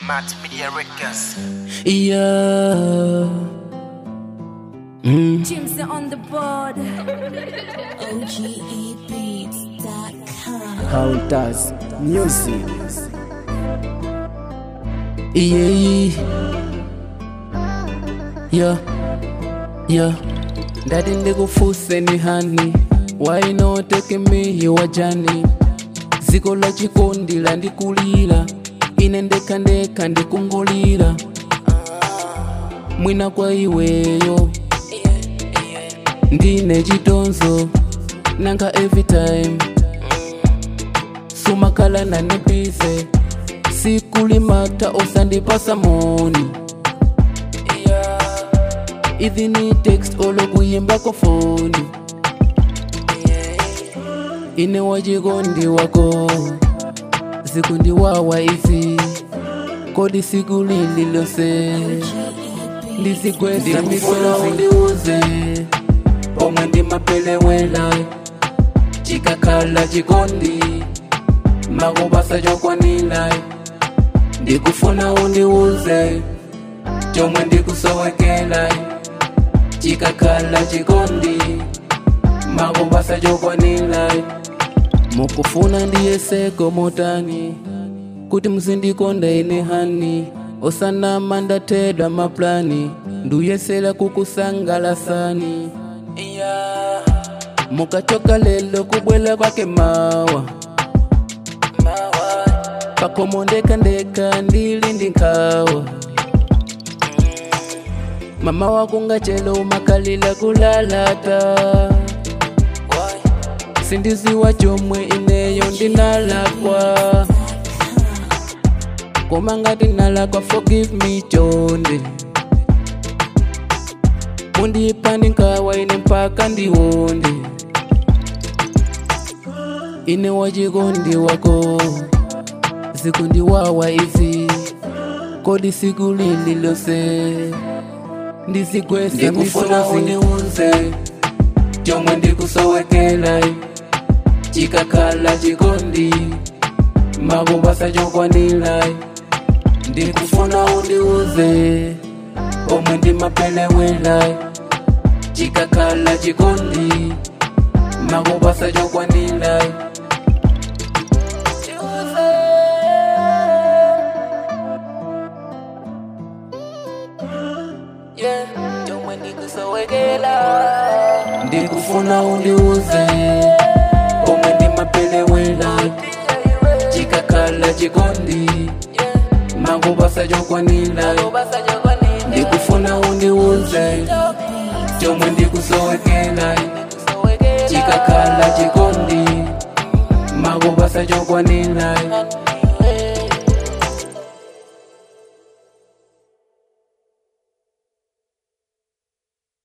Matt Media Records. Yeah. Mm. Jim's on the board. OGEbeats.com. How does music? Yeah. Yeah. Yeah. Daddy ndikufuse ni hani why not take me your journey ziko la chikondi la ndikulira ine ndeka ndeka ndikungulira mwina kwa iweyo ndine chitonzo nanga every time sumakhala nanibize sikulimata osandipasa moni ithi ni text olokuyimbako foni ine wachikondi wako zikundiwawa izi kodi siku lililose ndizikweza misola undiuze omwe ndimapelewela chikakhala chikondi makubasa chokwanila ndikufuna undiuze chomwe ndikusowekela chikakhala chikondi makubasa chokwanila mukufuna ndiyeseko motani kuti muzindikonda ine hani osanama ndathedwa maplani nduyesera kukusangalasani yeah. mukachoka lelo kubwela kwake mawa pakomo ndekandeka ndili ndi nkhawa mama wakungachelo umakalila kulalata sindiziwa chomwe ineyo ndinalakwa koma ngati nalakwa forgive me chonde mundipani nkhawa ine mpaka ndiwonde ine wachikondi wako zikundiwawa izi kodi siku lililose ndizikwesa Ndikufuna undiunze chomwe ndikusowekela chikakhala chikondi makubasa chokwanila ndikufuna undiuze omwe ndimapelewela chikakhala chikondi makubasa chokwanila Yeah, chomwe ndikusowekela ndikufuna undiuze omwe ndimapelewela chikakhala chikondi makubasa chokwanila ndikufuna undiuze chomwe ndikusowekela chikakhala chikondi makubasa chokwanila